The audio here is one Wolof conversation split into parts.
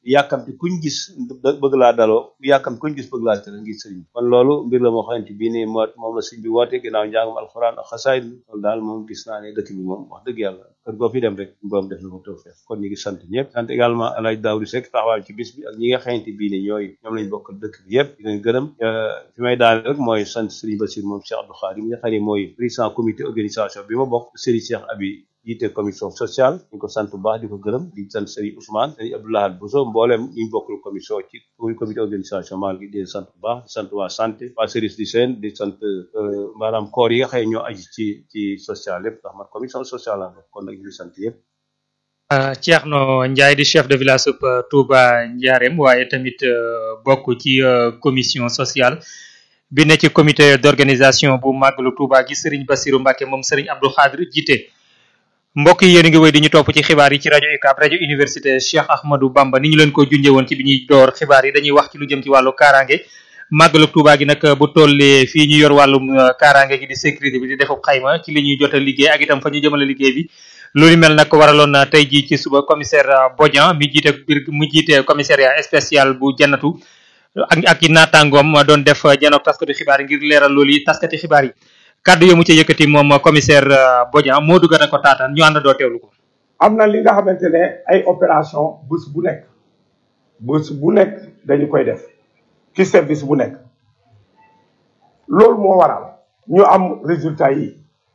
yàkkamti kuñ gis bëgg laa daloo yàkkamti kuñ gis bëgg laa tere ngir sëriñ kon loolu mbir la moo xamante bii nii moo moom la sëriñ bi woote ginnaaw njàngum alxuraan ak xasaayid loolu daal moom gis naa ne dëkk bi moom wax dëgg yàlla kër goo fi dem rek borom def na ko tawfeex kon ñu ngi sant ñëpp sant également alaaj Daawdu Sekk taxawaal ci bis bi ak ñi nga xamante bii nii ñooy ñoom lañ bokk dëkk bi yëpp di leen gërëm fi may daal rek mooy sant sëriñ Basir moom Cheikh Abdou Khadim mi nga xam ne mooy président comité organisation bi ma bokk sëriñ Cheikh Abi jiite commission sociale ñu ko sant bu baax di ko gërëm di sant Serigne Ousmane Serigne Abdoulahad Bousso mboolem ñu bokkul commission ci comité organisation maa ngi di sant bu baax di sant waa santé waa service du Sène di sant maanaam corps yi nga xam ne ñoo aju ci ci social yëpp ndax man commission sociale la kon nag ñu ngi sant yëpp. Thierno Ndiaye di chef de village sub Touba Ndiarème waaye tamit bokk ci commission sociale. bi ne ci comité d'organisation bu màggalu Touba gi Serigne Bassirou Mbacke moom Serigne Abdou Khadre jiite mbokk yi yéen a ngi wéy di ñu topp ci xibaar yi ci rajo UCAB rajo université Cheikh Ahmadou Bamba ni ñu leen ko junjee woon ci bi ñuy door xibaar yi dañuy wax ci lu jëm ci wàllu kaaraange màggalu Touba gi nag bu tollee fii ñu yor wàllum kaaraange gi di sécurité bi di defub xayma ci li ñuy jot a liggéey ak itam fa ñu jëmale liggéey bi loolu mel nag waraloon na tey jii ci suba commissaire Bodian mi jiite biir mu jiite commissariat spécial bu jannatu ak ak i naataangoom doon def janook taskati xibaar yi ngir leeral loolu yi taskati xibaar yi kàddu yo mu ci yëkkati moom commissaire Bodian moo dugg na ko taataan ñu ànd doo teewlu ko. am na li nga xamante ne ay opération bés bu nekk bés bu nekk dañu koy def ci service bu nekk loolu moo waral ñu am résultat yi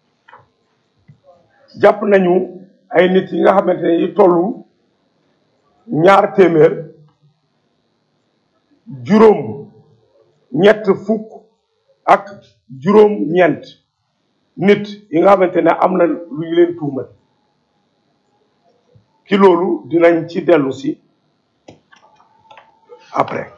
jàpp nañu ay nit yi nga xamante ne yi tollu ñaar téeméer juróom ñett fukk ak juróom ñeent nit yi nga xamante ne am na lu ñu leen tuumal ci loolu dinañ ci dellu si après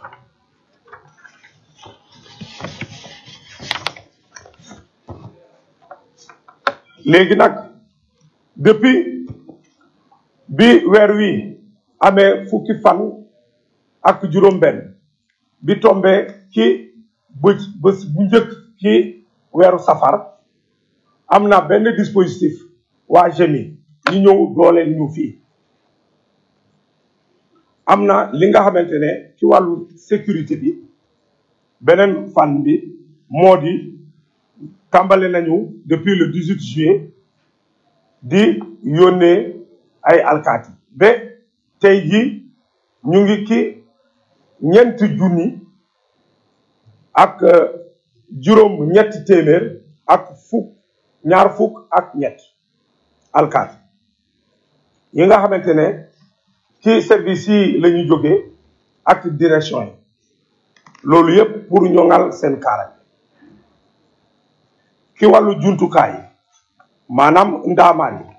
léegi nag depuis bi weer wi amee fukki fan ak juróom benn bi tombe ci bés bés bu njëkk ci weeru safar am na benn dispositif waa GMI ñu ñëw dooleel ñu fii am na li nga xamante ne ci wàllu sécurité bi beneen fan bi moo di tàmbale nañu depuis le 18 juillet di yónnee ay alkaati ba tey ji ñu ngi ci ñeenti junni ak juróom ñetti téeméer ak fukk ñaar fukk ak ñett alkaati yi nga xamante ne ci service yi la ñu jógee ak direction yi loolu yépp pour ñoŋal seen kaaraange ki wàllu jumtukaay yi maanaam ndaamaan yi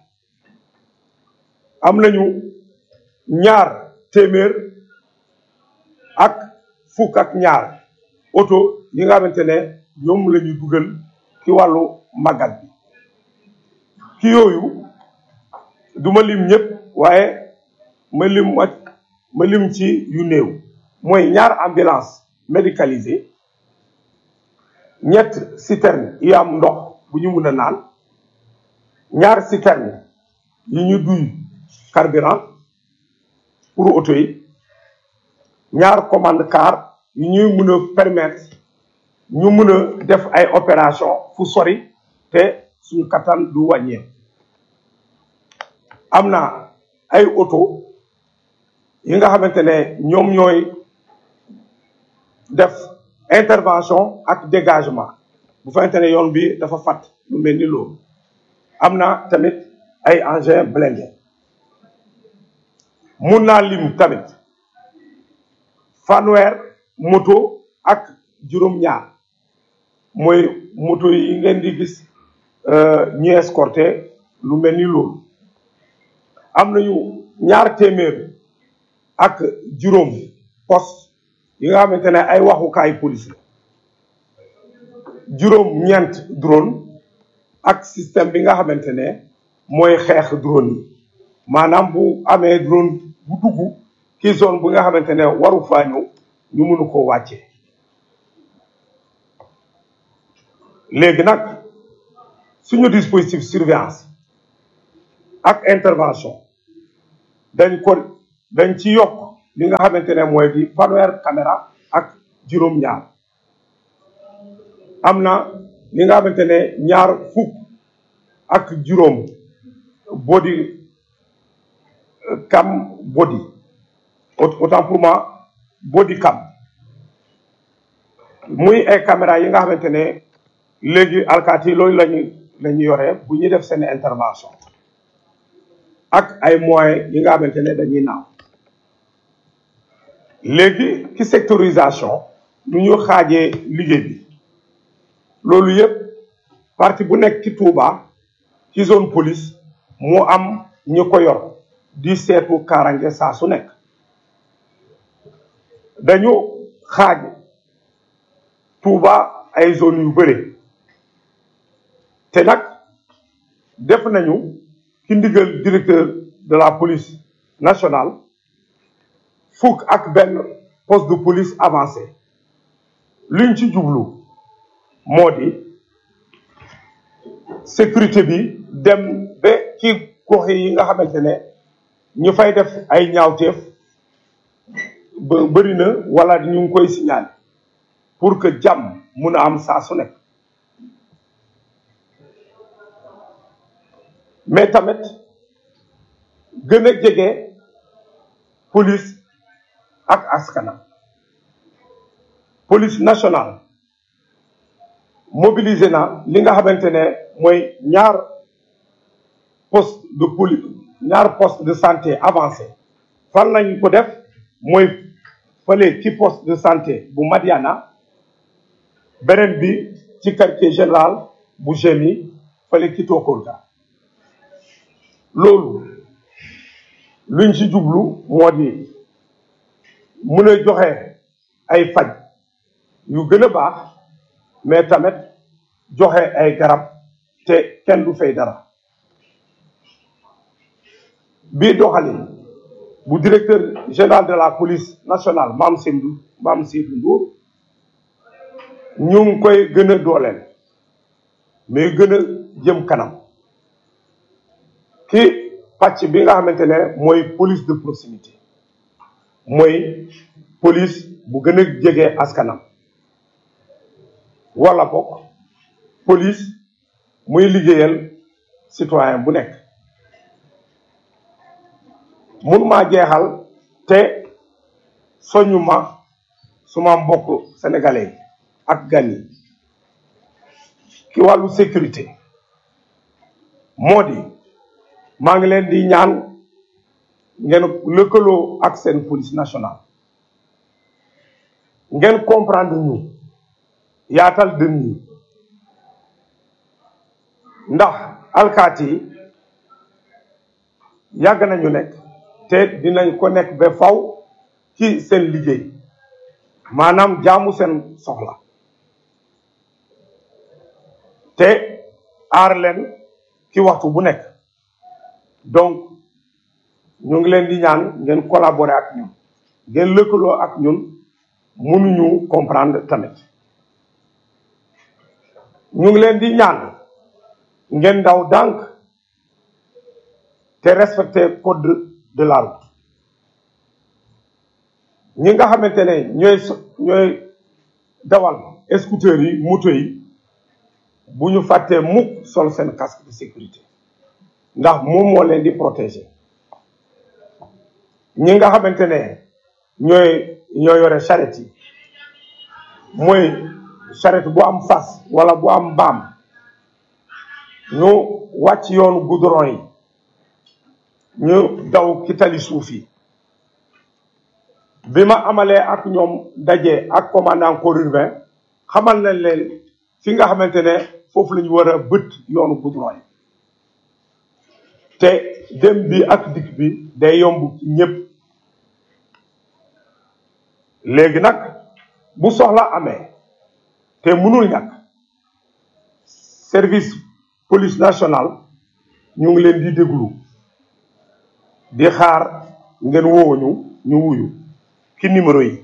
am nañu ñaar téeméer ak fukk ak ñaar oto yi nga xamante ne ñoom la ñu dugal ci wàllu màggal bi ki yooyu du ma lim ñëpp waaye ma lim ma lim ci yu néew mooy ñaar ambulance médicalisée ñett citerne yi am ndox bu ñu mun a naan ñaar citerne yi ñu duy carburant pour oto yi ñaar commande car yi ñuy mun a permettre ñu mun a def ay opération fu sori te suñu kattan du wàññeeku am na ay oto yi nga xamante ne ñoom ñooy def intervention ak dégagement bu fekkente ne yoon bi dafa fat lu mel ni loolu am na tamit ay engins blindés mun naa lim tamit fanweer moto ak juróom-ñaar mooy moto yi ngeen di gis ñu escorté lu mel ni loolu am nañu ñaar téeméer ak juróom poste yi nga xamante ne ay waxukaay police la juróom ñeent drone ak système bi nga xamante ne mooy xeex drone yi maanaam bu amee drone bu dugg ci zone bu nga xamante ne waru faa ñëw ñu mënu ko wàccee léegi nag suñu dispositif surveillance ak intervention dañ ko dañ ci yokk li nga xamante ne mooy di fanweer caméra ak juróom-ñaar am na li nga xamante ne ñaar fukk ak juróom body cam body autant pour moi body cam muy ay caméra yi nga xamante ne léegi alkaati loolu lañu la ñu yore bu ñuy def seen intervention ak ay moyens yi nga xamante ne dañuy naaw léegi ci sectorisation nu ñu xaajee liggéey bi loolu yëpp parti bu nekk ci Touba ci zone police mu am ñu ko yor di seetu kaarange saa su nekk dañu xaaj Touba ay zone yu bëri te nag def nañu ci ndigal directeur de la police nationale fukk ak benn poste de police avancé luñ ci jublu moo di sécurité bi dem ba ci gox yi nga xamante ne ñu fay def ay ñaawteef ba bëri na wala ñu ngi koy signalé pour que jàmm mun a am saa su nekk mais tamit gën a jege police ak askanam police nationale mobilisé na li nga xamante ne mooy ñaar poste de police ñaar poste de santé avancé fan lañ ko def mooy fële ci poste de santé bu Madiana beneen bi ci quartier général bu Gémi fële ci Tokolda loolu luñ ci jublu moo di mun a joxe ay faj yu gën a baax mais tamit joxe ay garab te kenn du fay dara bii doxalin bu directeur général de la police nationale Mame Seydou Mame Seydou Ndour ñu ngi koy gën a dooleel mais gën a jëm kanam ki pàcc bi nga xamante ne mooy police de proximité mooy police bu gën a jege askanam wala bokk police muy liggéeyal citoyen bu nekk mun maa jeexal te soñu ma suma mbokk sénégalais yi ak gan yi ki wàllu sécurité moo di maa ngi leen di ñaan ngeen lëkkaloo ak seen police nationale ngeen comprendre ñu yaatal dën yi ndax alkaati yi yàgg nañu nekk te dinañ ko nekk ba faw ci seen liggéey maanaam jaamu seen soxla te aar leen ci waxtu bu nekk donc ñu ngi leen di ñaan ngeen collaborer ak ñun ngeen lëkkaloo ak ñun mënuñu comprendre tamit ñu ngi leen di ñaan ngeen daw dànk te respecter code de la route ñi nga xamante ne ñooy ñooy dawal scooter yi moto yi bu ñu fàttee mukk sol seen casque de sécurité ndax moom moo leen di protéger ñi nga xamante ne ñooy ñoo yore charrette yi mooy charrette bu am fas wala bu am mbaam ñu wàcc yoonu goudron yi ñu daw ci tali suuf yi bi ma amalee ak ñoom daje ak commandant corps urbain xamal nañ leen fi nga xamante ne foofu la ñu war a bët yoonu goudron yi te dem bi ak dikk bi day yomb ci ñëpp léegi nag bu soxla amee te mënul ñàkk service police nationale ñu ngi leen di déglu di xaar ngeen wooñu ñu wuyu ki numéro yi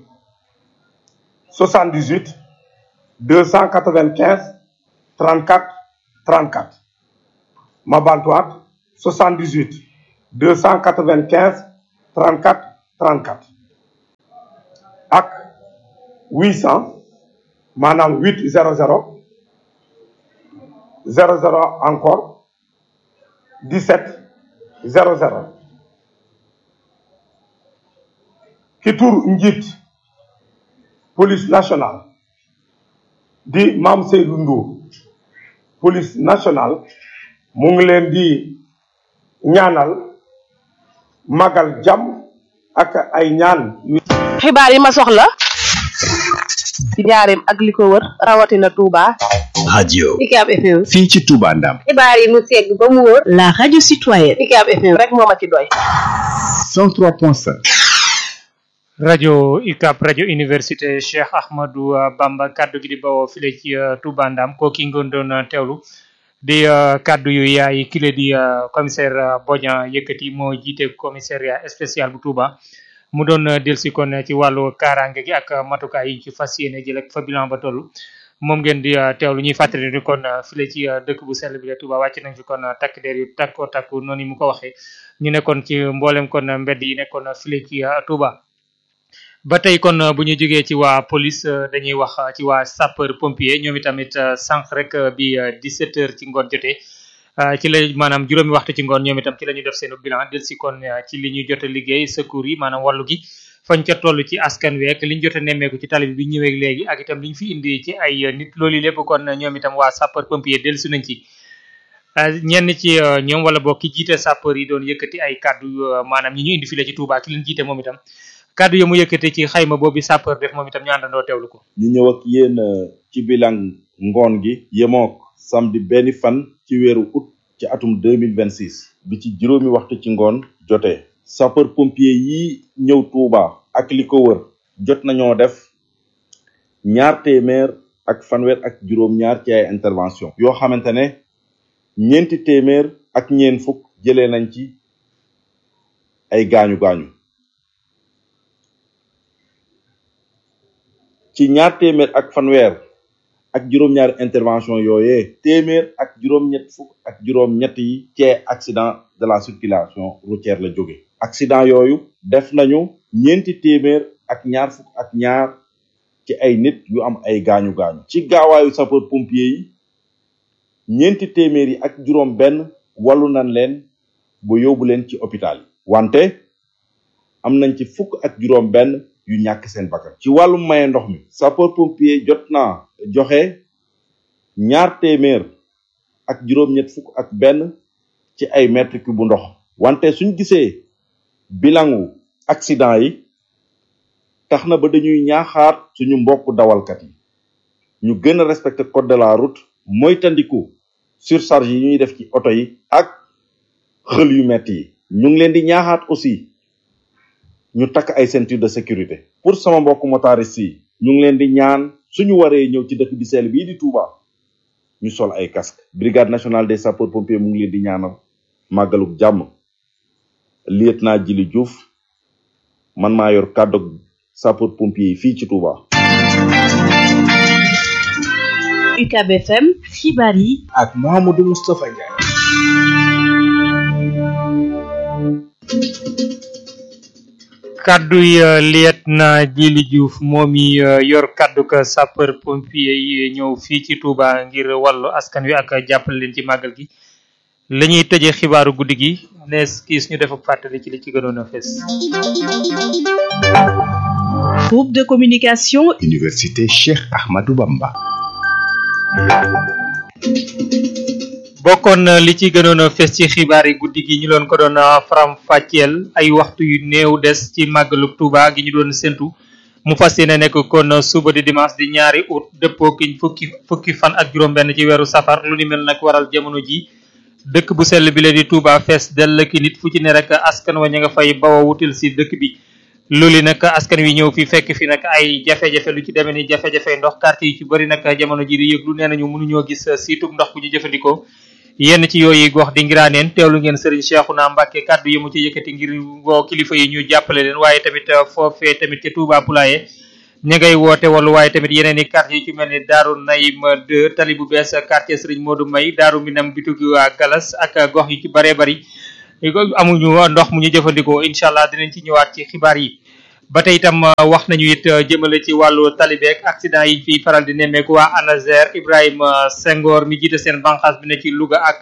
78 295 34 34 ma bantuwaat 78 295 34 34 ak huit cent maanaam huit zéro zéro zéro zéro encore dix-sept zéro zéro ki tur njiit police nationale di Mame Seydou Ndour police nationale mu ngi leen di ñaanal magal jàmm ak ay ñaan yu xibaar yi ma soxla ci njaareem ak li ko wër rawatina Touba. radio Ucab FM. fii ci Touba Ndam xibaar yi mu segg ba mu wër. La radio citoyenne. Ucab FM rek moo ma ci doy. 103.5 rajo UCAB rajo université Cheikh Ahmadou Bamba kaddu gi di bawoo file ci Touba Ndam kooki ngoon doon teewlu di kaddu yu yaay kile di commissaire Bodian yëkkati moo jiite commissariat spécial bu Touba mu doon delsi kon ci wàllu kaaraange gi ak matukaay yi ci fas yéene jël ak fa bilan ba toll moom ngeen di teewlu ñuy fàttali ni kon file ci dëkk bu sell bi la Touba wàcc nañ fi kon takk der yu takko takku noonu mu ko waxee ñu nekkoon ci mboolem kon mbedd yi nekkoon file ci Touba. ba tey kon bu ñu jógee ci waa police dañuy wax ci waa sapeur pompier ñoom itamit sànq rek bi 17 heures ci ngoon jotee ci la maanaam juróomi waxtu ci ngoon ñoom itam ci la ñu def seen bilan del si kon ci li ñu jot a liggéey secours yi maanaam wàllu gi fañ ca toll ci askan week li ñu jot a nemmeeku ci tali bi bi ñëwee léegi ak itam li ñu fi indi ci ay nit loolu lépp kon ñoom itam waa sapeur pompier del si nañ ci ñenn ci ñoom wala boog ki jiite sapeur yi doon yëkkati ay kàddu maanaam ñi ñu indi fi la ci Touba ki leen jiite moom itam kàddu yi mu yëkkate ci xayma boobu sapeur def moom itam ñu àndandoo teewlu ko. ñu ñëw ak yéen ci bilan ngoon gi yemook samedi benn fan ci weeru août ci atum deux mille vingt six bi ci juróomi waxtu ci ngoon jotee sapeur pompier yi ñëw Touba ak li ko wër jot nañoo def ñaar téeméer ak fanweer ak juróom-ñaar ci ay intervention yoo xamante ne ñeenti téeméer ak ñeen fukk jëlee nañ ci ay gaañu gaañu. ci ñaar téeméer ak fanweer ak juróom-ñaari intervention yooyee téeméer ak juróom-ñett fukk ak juróom-ñett yi ci accident de la circulation routière la jóge accident yooyu def nañu ñeenti téeméer ak ñaar fukk ak ñaar ci ay nit yu am ay gaañu gaañu ci gaawaayu sapeur pompier yi ñeenti téeméer yi ak juróom benn wàllu nañ leen ba yóbbu leen ci hôpital yi wante am nañ ci fukk ak juróom benn yu ñàkk seen bakkan ci wàllum maye ndox mi sapeur pompier jot naa joxe ñaar téeméer ak juróom-ñett fukk ak benn ci ay mètre cube bu ndox wante suñ gisee bilangu accident yi tax na ba dañuy ñaaxaat suñu mbokk dawalkat yi ñu gën a respecter code de la route moytandiku surcharge yi ñuy def ci oto yi ak xël yu metti yi ñu ngi leen di ñaaxaat aussi ñu takk ay ceinture de sécurité pour sama mbokk motariste yi ñu ngi leen di ñaan suñu waree ñëw ci dëkk bi seel bii di Touba ñu sol ay casque brigade nationale des sapeurs pompiers mu ngi leen di ñaanal màggaluk jàmm lieutenant Djili Diouf man maa yor kàddu sapeur pompier yi fii ci Touba. UCAB FM xibaar yi ak Mouhamadou Moustapha Ndiaye. kaddu yi lieutenant Djili Diouf moom yi yor kaddu ka sapeur pompier yi ñëw fii ci Touba ngir wàllu askan wi ak jàppale leen ci màggal gi la ñuy tëjee xibaaru guddi gi nees kiis ñu def ak fàttali ci li ci gënoon a fes groupe de communication Université Cheikh Ahmadou Bamba. bokkoon na li ci gënoon a fes ci xibaar yi guddi gi ñu doon ko doon faram fàcceel ay waxtu yu néew des ci màggalu Touba gi ñu doon séntu mu fas yéene nekk kon suba di dimanche di ñaari août dëppoo ki fukki fukki fan ak juróom-benn ci weeru safar lu ni mel nag waral jamono ji dëkk bu sell bi la di Touba fees dell ki nit fu ci ne rek askan wa ña nga fay bawa wutil si dëkk bi loolu nag askan wi ñëw fi fekk fi nag ay jafe-jafe lu ci demee ni jafe-jafe ndox quartier yi ci bëri nag jamono ji di yëglu nee nañu mënuñoo gis siitub ndox bu ñu jëfandikoo yenn ci yooyu gox di ngiraaneen teewlu ngeen Serigne Cheikhouna Mbacké kàddu yi mu ci yëkkati ngir woo kilifa yi ñu jàppale leen waaye tamit foofee tamit ca Touba Poulaye ña ngay woote wala waaye tamit yeneen i quartier yi ci mel ni Daaru Naim 2 tali bu bees quartier Serigne Modou May Daaru Minam bitugi waa Galas ak gox yi ci baree bari amuñu ndox mu ñu jëfandikoo incha allah dinañ ci ñëwaat ci xibaar yi ba tey itam wax nañu it jëmale ci wàllu talibeek accident yi fii faral di nemmeeku waa ANASER Ibrahima Senghor mi jiite seen banqaas bi ne ci Louga ak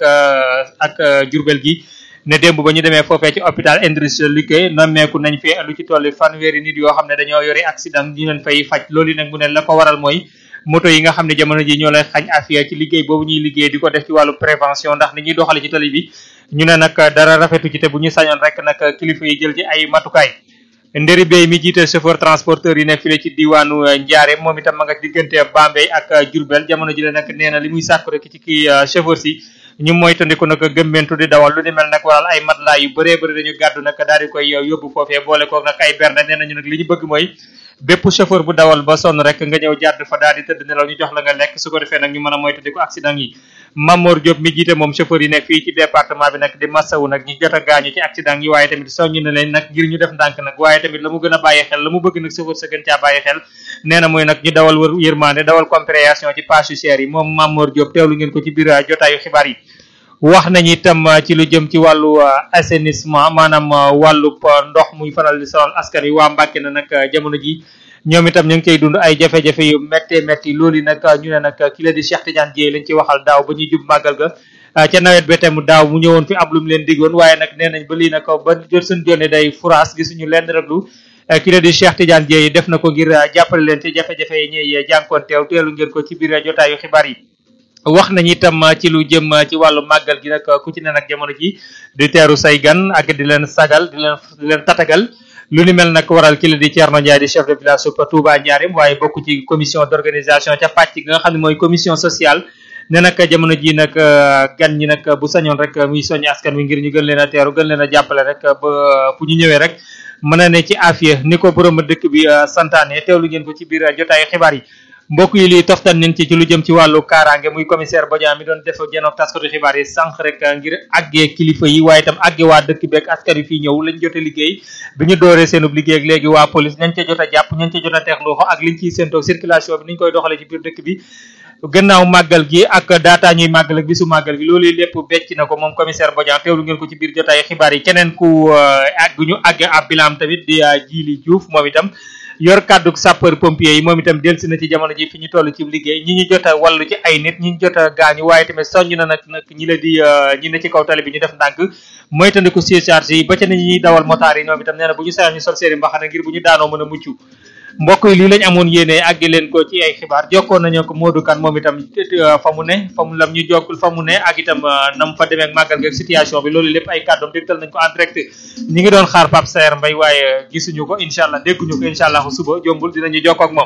ak Jurbel gi ne démb ba ñu demee foofee ci hôpital Idrissa Liggéey nemmeeku nañ fi lu ci tolli fanweeri nit yoo xam ne dañoo yori accident ñu leen fay faj loolu nag mu ne la ko waral mooy moto yi nga xam ne jamono ji ñoo lay xañ afia ci liggéey boobu ñuy liggéey di ko def ci wàllu prévention ndax ni ñuy doxale ci tali bi ñu ne nag dara rafetu ci te bu ñu sañoon rek nag kilifa yi jël ci ay matukaay ndëri bay mi jiite chauffeur transporteur yi nekk file ci diwaanu Ndiarème moom itam ma nga diggante Bambey ak Diourbel jamono ji la nag nee na li muy sàkku rek ci kii chauffeur si ñu moytandiku nag gëmmentu di dawal lu ni mel nag waral ay matelas yu bëree bëri dañu gàddu nag daal di koy yóbbu foofee boole koog nag ay bernde nee nañu nag li ñu bëgg mooy bépp chauffeur bu dawal ba sonn rek nga ñëw jàdd fa daal di tëdd nelaw ñu jox la nga lekk su ko defee nag ñu mën a moytandiku accident yi Mamor Diop mi jiite moom chauffeur yi nekk fii ci département bi nag di massawu nag ñi jot a gaañu ci accident yi waaye tamit soññ na leen nag ngir ñu def ndànk nag waaye tamit la mu gën a bàyyi xel la mu bëgg nag chauffeur sa gën caa bàyyi xel nee na mooy nag ñu dawal wër yërmande dawal compréhension ci page cher yi moom Mamor Diop teewlu ngeen ko ci biir jotaayu xibaar yi wax nañu itam ci lu jëm ci wàllu assainissement maanaam wàllu ndox muy faral di sonal askan wi waa Mbàkke na nag jamono ji ñoom itam ñu ngi cay dund ay jafe-jafe yu méttee métti loolu nag ñu ne nag ki la di Cheikh Tidiane Dièye lañ ci waxal daaw ba ñuy jub màggal ga ca nawet ba tam daaw mu ñëwoon fi am lu mu leen diggoon waaye nag nee nañ ba lii nag ba jot suñ jonne day furaas gisuñu lenn rek lu ki la di Cheikh Tidiane Dièye def na ko ngir jàppale leen ci jafe-jafe yi ñuy jànkoon teew teelu ngeen ko ci biir jotaayu xibaar yi wax nañu itam ci lu jëm ci wàllu màggal gi nag ku ci ne nag jamono ji di teeru say gan ak di leen sagal di leen di leen tatagal lu ni mel nag waral ki la di Thierno Ndiaye di chef de village su Touba Ndiarème waaye bokk ci commission d'organisation ca pàcc gi nga xam ne mooy commission sociale ne nag jamono ji nag gan ñi nag bu sañoon rek muy soññ askan wi ngir ñu gën leen a teeru gën leen a jàppale rek ba fu ñu ñëwee rek mën na ne ci afiya ni ko borom dëkk bi santaane teewlu ngeen ko ci biir jotaayu xibaar yi mbokk yi lii toftan nañ ci ci lu jëm ci wàllu kaaraange muy commissaire Bodian mi doon def jenoog taskatu xibaar yi sànq rek ngir àggee kilifa yi waaye itam àggee waa dëkk beeg askan wi fii ñëw lañ jote liggéey bi ñu dooree seenub liggéey ak léegi waa police ñañ ca jot a jàpp ñañ ca jot a teex loxo ak liñ ciy séentoog circulation bi niñ koy doxalee ci biir dëkk bi gannaaw màggal gi ak daataa ñuy màggal ak bisu màggal gi loolu lépp becc na ko moom commissaire Bodian teewlu ngeen ko ci biir jotaay xibaar yi keneen ku àgg ñu àggee ab bilam tamit di Jili Diouf moom itam yor kàddu sapeur pompier yi moom itam delsi na ci jamono ji fi ñu toll ci liggéey ñi ñu jot a wallu ci ay nit ñi ñu jot a gaañu waaye tamit soññ na nag nag ñi la di ñi ne ci kaw tali bi ñu def ndànk moytandiku surcharge yi ba ca ne ñuy dawal motaar yi ñoom itam nee na bu ñu sañoon ñu sol seeni mbaxana ngir bu ñu daanoo mën a mucc mbokk yi lii lañ amoon yéene àggi leen ko ci ay xibaar jokkoon nañu ko Modou Kane moom itam fa mu ne fa mu lam ñu jokkul fa mu ne ak itam nam fa demee ak màggal gi ak situation bi loolu lépp ay kàddoom dégtal nañ ko en direct ñi ngi doon xaar Pape Saer Mbaye waaye gisuñu ko incha allah dégguñu ko incha allah suba jombul dinañu jokkoo ak moom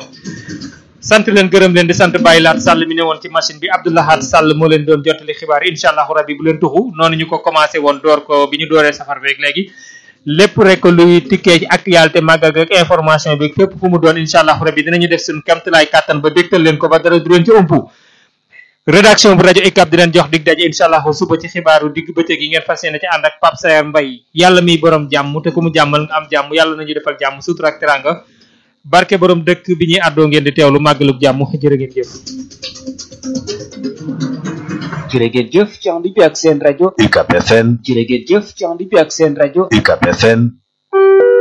sant leen gërëm leen di sant Baye Laat Sall mi ne woon ci machine bi Abdoulahat Sall moo leen doon jottali xibaar yi incha allahu rabbi bu leen tuxu noonu ñu ko commencé woon door ko bi ñu dooree safar beeg léegi lépp rek luy tikkee ci actualité màggal ak information bi fépp fu mu doon incha allahu rabbi dinañu def suñu kamtalaay kàttan ba dégtal leen ko ba dara du leen ci umpu rédaction bu rajo ICAP di leen jox dig daje incha allahu suba ci xibaaru digg bëccëg yi ngeen fas yéene ci ànd ak Pape Saer Mbaye yàlla miy borom jàmm te ku mu jàmmal nga am jàmm yàlla nañu defal jàmm sutura ak teranga barke borom dëkk bi ñuy àddoo ngeen di teewlu màggalug jàmm jërë ngeen jëf jërë ngeen jëf ci ànd bi ak seen rajo UCAP FM jërë ngeen jëf ci ànd bi ak seen rajo UCAP FM